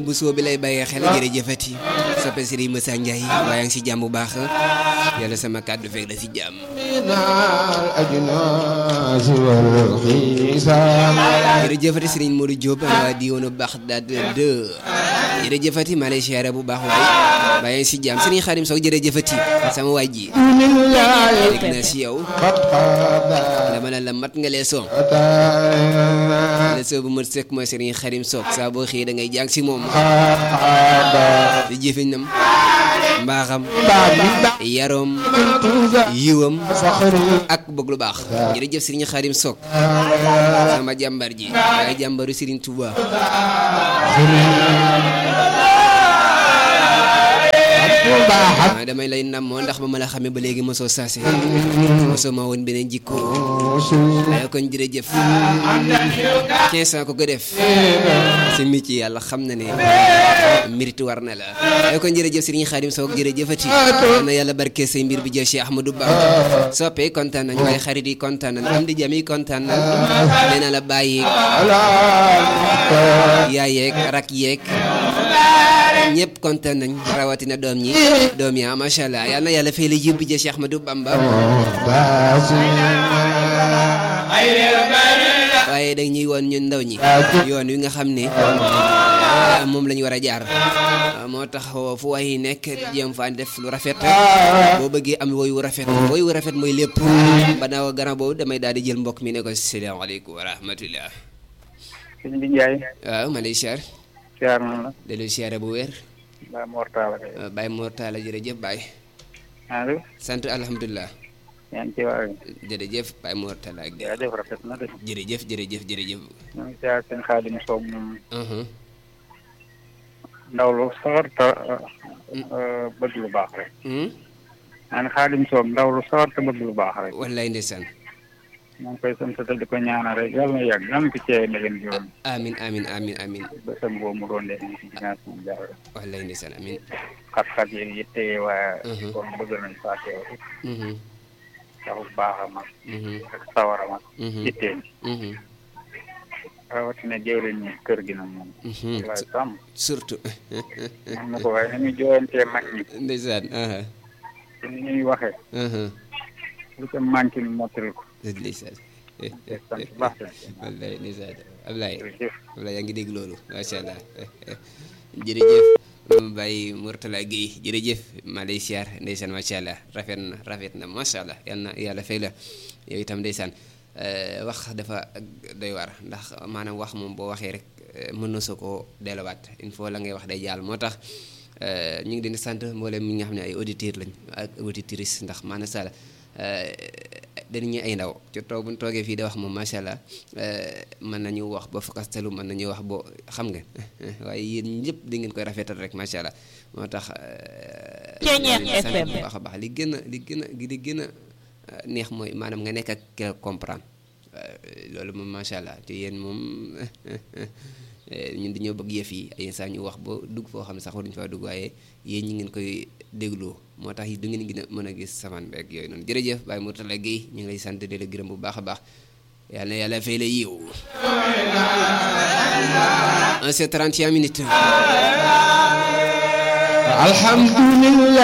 bu soo bi lay bàyyee xel jërëjëfati soppe Serigne Moussa Ndiaye waaye ngi si jàmm bu baax yàlla sama kàddu fekk la si jàmm jërëjëfati Serigne Modou Diop waa di woonu Baxdad 2 jërëjëfati maa lay siyaare bu baax waay waaye ngi si jàmm Serigne Xadim Sow jërëjëfati sama waay ji dégg na si yow dama ne la mat nga lee soom la soo bu mat sëkk mooy Serigne Xadim Sow saa boo xëyee da ngay jàng si moom di jëfiñam mbaaxam yaroom yiwam ak bëgg lu baax jërëjëf Serigne Xadim Sow sama jàmbar ji waaye jàmbaru Serigne Touba waaw damay lay namoo ndax ba ma la xamee ba léegi mosoo saase mosoo ma woon beneen jikko waaye kon jërëjëf 15 ans ko ko def si mi ci yàlla xam na ne mérite war na la waaye kon jërëjëf Serigne Khadim Sow jërëjëfati na yàlla barke say mbir bi jël Cheikh Ahmadou Ba soppee kontaan nañ waaye xarit yi kontaan nañ am di jam yi kontaan nañ nee na la bàyyi yaay yeeg rak yeeg ñëpp kontaan nañ rawatina doom ñi doom yaa macha allah yal na yàlla fay la yóbbu ja Cheikh Ahmadou Bamba waaye dag ñuy woon ñun ndaw ñi yoon wi nga xam ne moom la ñu war a jaar moo tax fu way nekk jéem fa def lu rafet boo bëggee am woy wu rafet woy wu rafet mooy lépp banaaw gannaaw boobu damay daal di jël mbokk mi ne ko salaamaaleykum wa rahmatullah sëñ bi Ndiaye. waaw ma lay siyaar siyaar na la. delu siyaare bu wér Baye Mortala. Baye Mortala jërëjëf Baye allo. sant alhamdulilah yaa ngi ci waa jërëjëf Baye Mortala ak jërëjëf rafet na de. jërëjëf jërëjëf jërëjëf ñu ngi siyaar seen Xaadim Sow moom. ndaw lu sawar te bëgg lu baax rek. maa ngi Xaadim Sow ndaw lu sawar te bëgg lu baax rek. wallaay ndeysaan maa ngi koy sant te di ko ñaanal rek yàlla na yàgg yàlla na ko cee ndegen bi woon. amin amin amin amin bésam boobu mu doon def ci ginnaaw suñu jaarale. wallaay ndeysaan amin xat-xat yi yitte waaye. kon bëgg nañ faa teew. taxu baaxam ak. ak sawaram ak. yitteem. rawatina jëwriñ ñi kër gi nag moom. wallaay sàmm. surtout. man ma ko waaye ni muy jooyantee mag ñi. ndeysaan. ci ni ñuy waxee. lu ca manqué ñu mottali ko. ndeysaan. sant bu baax wallaay ndeysaan Ablaye. jërëjëf. Ablaye yaa ngi dégg loolu macha allah jërëjëf. Baye Mourtala Guèye jërëjëf maa lay siyaar ndeysaan macha allah rafet na rafet na macha allah yal na yàlla fay la yow itam ndeysaan wax dafa doy war ndax maanaam wax moom boo waxee rek mën na soo koo delluwaat il faut la ngay wax day jàll moo tax ñu ngi leen di sant mboolem ñi nga xam ne ay auditeurs lañ ak auditrices ndax maanaam sala dañu ay ndaw ci toog bu ñu toogee fii di wax moom macha allah mën nañu wax ba fakastalu mën nañu wax boo xam nga waaye yéen ñëpp di ngeen koy rafetal rek macha allah moo tax. Ceeñeex FM bu baax a baax li gën a li gën a li gën a neex mooy maanaam nga nekk ak ki la comprendre loolu moom macha allah te yéen moom ñun dañoo bëgg yëf yi ay saa ñu wax ba dugg foo xam ne sax waruñu faa dugg waaye yéen ñi ngeen koy dégloo moo tax du ngeen gën a mën a gis saman beeg yooyu noonu jërëjëf Baye Mourtala Guèye ñu ngi lay sant di la gërëm bu baax a baax yàlla na yàlla fay la yiw 1 c'est 31 minutes alhamdulillah